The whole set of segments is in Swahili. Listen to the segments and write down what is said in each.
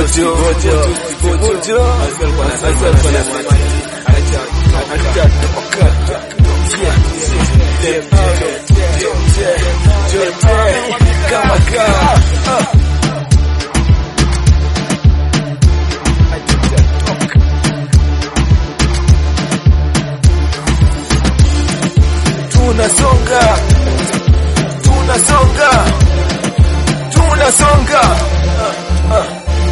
Bojo, bojo, bojo. Alikuwa anasema acha acha toka. Yeah, yeah, yeah, yeah, yeah. Kama kaa. Ah. tunasonga tunasonga tunasonga Ah, ah.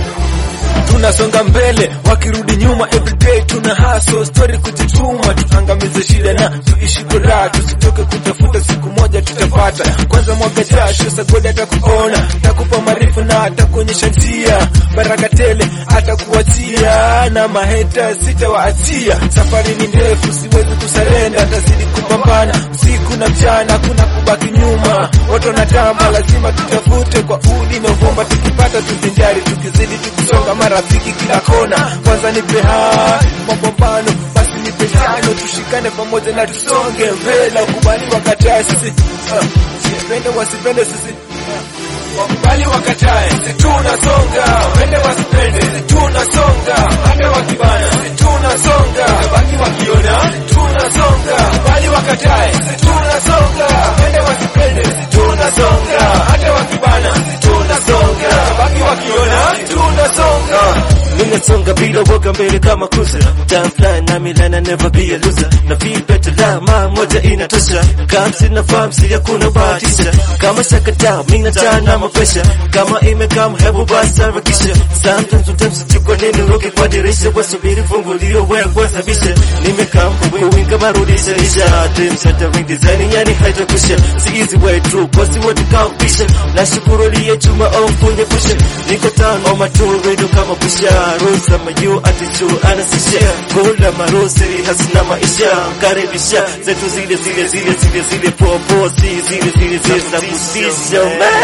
tunasonga mbele wakirudi nyuma everyday tuna haso story kujituma tuangamize shida na tuishi kwa raha tusitoke kutafuta siku moja tutapata kwanza mwaga jasho sagodi atakuona takupa maarifa na atakuonyesha njia baraka tele atakuachia na maheta sitawaachia safari ni ndefu siwezi kusarenda tazidi kupambana usiku na mchana kuna kubaki nyuma watu wanatamba lazima tutafute kwa udi na uvumba tukipata tuvinjari tukizidi tukisonga marafiki kila kona kwanza nipe hai mapambano basi nipe tano tushikane pamoja na tusonge mbele wakubali wakatae sisi uh, sipende wasipende sisi wakubali wakatae sisi tunasonga wende wasipende sisi tunasonga hata wakibana sisi tunasonga baki wakiona tunasonga wakubali wakatae sisi tunasonga wende wasipende sisi tunasonga hata wakibana sisi tunasonga baki wakiona tunasonga Ninasonga bila woga mbele kama cruiser Time fly na milana never be a loser Na feel better la maa moja inatosha Kama sina farm si hakuna bahatisha Kama shakata mina taa na mapesha Kama imekam hebu basi harakisha Sometimes sometimes kwa nini roke kwa dirisha Wasubiri fungulio wewe kwanza bisha Nimekam kuwinga marudisha isha Dream shattering design yani haitakusha Si easy way through Kosi wote kaupisha Nashukuru liye chuma au mfunye pusha Niko town on my tour radio kama pusha Rosa mayu atichu anasisha Gola marosiri hasina maisha Karibisha zetu zile zile zile zile zile Popo si zile zile zile za kusisha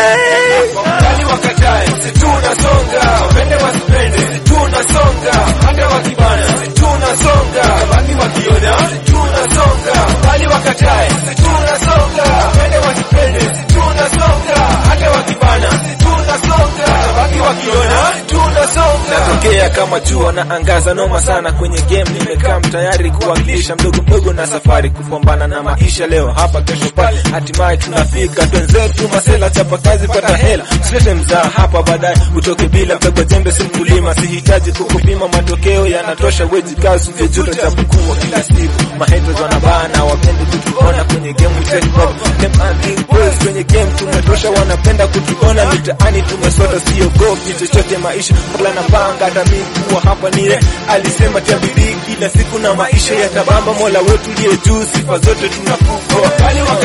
man Wakubali wakatae, sisi tunasonga, wapende wasipende, sisi tunasonga, hata wakibana, sisi tunasonga, baki wakiona, sisi tunasonga, wakubali wakatae, sisi tunasonga, wapende wasipende, sisi tunasonga, hata wakibana, sisi tunasonga, baki wakiona, tunasonga. Natokea kama jua na angaza noma sana kwenye game, nimekaa tayari kuwakilisha mdogo mdogo na safari kupambana na maisha leo hapa kesho pale, hatimaye tunafika twenzetu masela, chapa kazi, pata hela, usilete mzaa hapa baadaye utoke bila mpego, jembe si mkulima, sihitaji kukupima, matokeo yanatosha, wezi kazi uvejuta cha mkuu kila siku, mahaters wanabana, wapendi kutuona kwenye game, we take over them and think boys kwenye game tumetosha, wanapenda kutuona mitaani, tumesota, siogopi chochote maisha, Mola napanga hata mimi kuwa hapa nile, alisema tabiri kila siku na maisha yatabamba, Mola wetu liye juu, sifa zote tunakupa, wakali